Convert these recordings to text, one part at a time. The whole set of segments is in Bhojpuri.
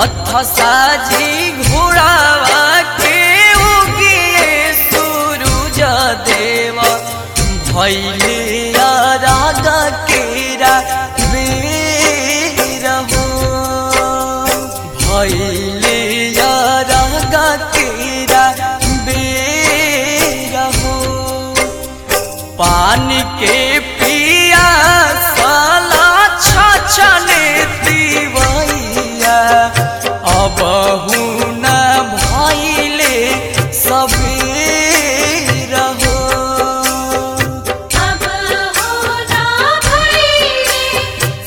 रथ साजी घोड़ावा के उगिए सूरज देव भैले राग केरा बेर हो भैले राग केरा बेर हो पानी के पिया साला छछने दिवैया अब न भैले सबेर हो अब होना भइले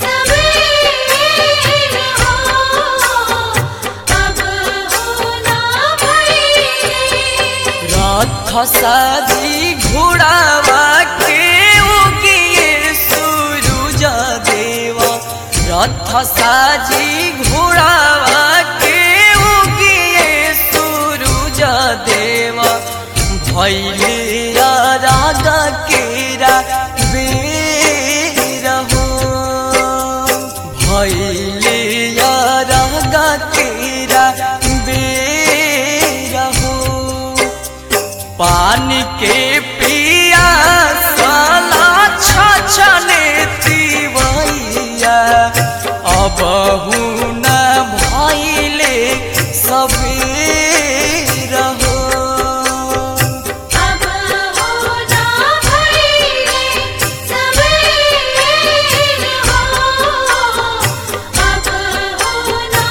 सबेर हो अब होना भइले रथ साजी घोड़ावा के उगिए सूरज देव रथ साजी घोड़ावा के उगिए सूरज देव भैले राग केरा बेर हो भैले राग केरा बेर हो पानी के पिया साला छछने तिवैया अब न भैले सबेर हो अब होना भइले सबेर हो अब होना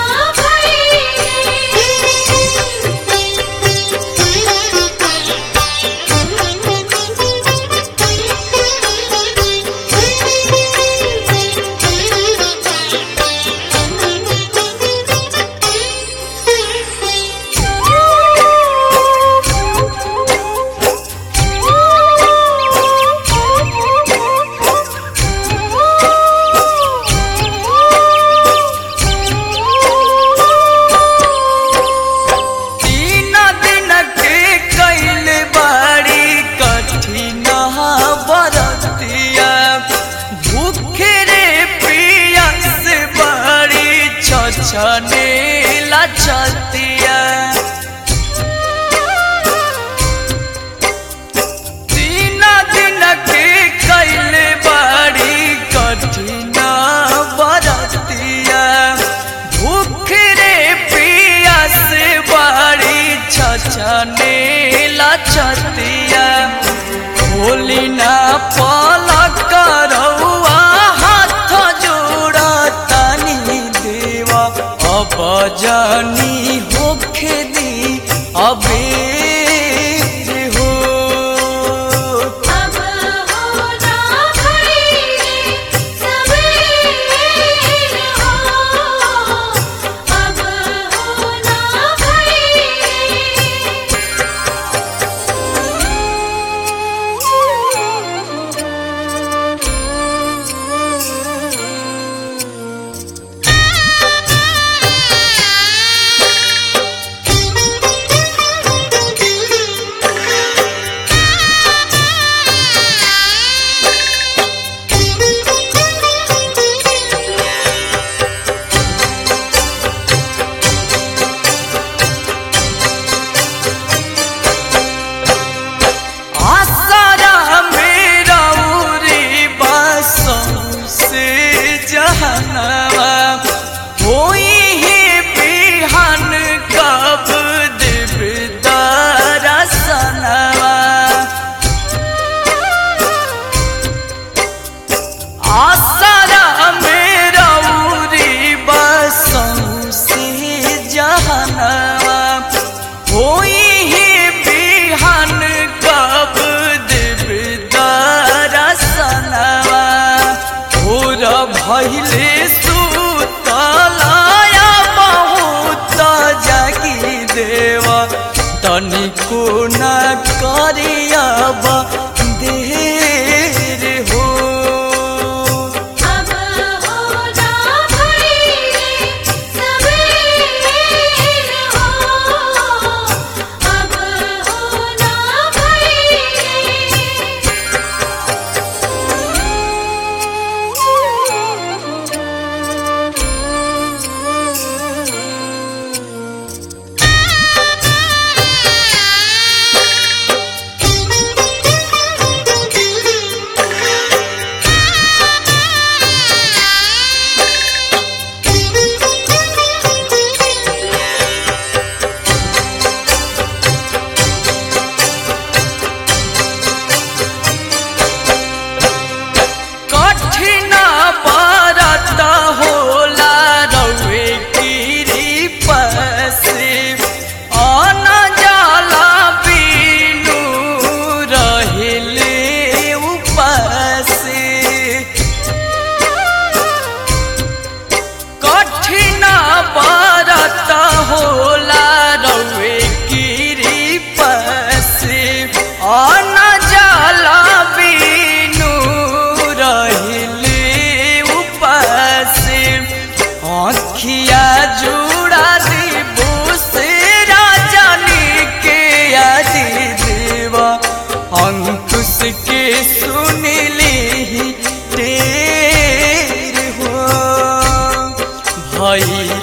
तीन दिन के कैल बाड़ी कठिन बरतिया भूखे रे पिया से बड़ी छछने लचतिया तीन दिन के कैल बाड़ी कठिन बरतिया भूख रे पिया से बाड़ी छछने लचतिया होली ना पलक रउआ हाथ जोड़ा तनी देवा अब जानी होखे दी अबेर हो अब होना भइले सबेर हो अब होना आसारा मेरा उरी बसों से जहनवा होई ही बिहान कब दिबदारा सनवा आसारा मेरा उरी बसों से जहनवा होई ही बिहान कब दिबदारा सनवा भोर भैले सुतलाया बहुत जागी देवा तनिको न करियाब देर हो अब होना भइले सबेर हो अब होना भइले अखिया जुड़ा दी बुसेरा जानी के आदि देवा अंकुश के सुनली टेर हो भई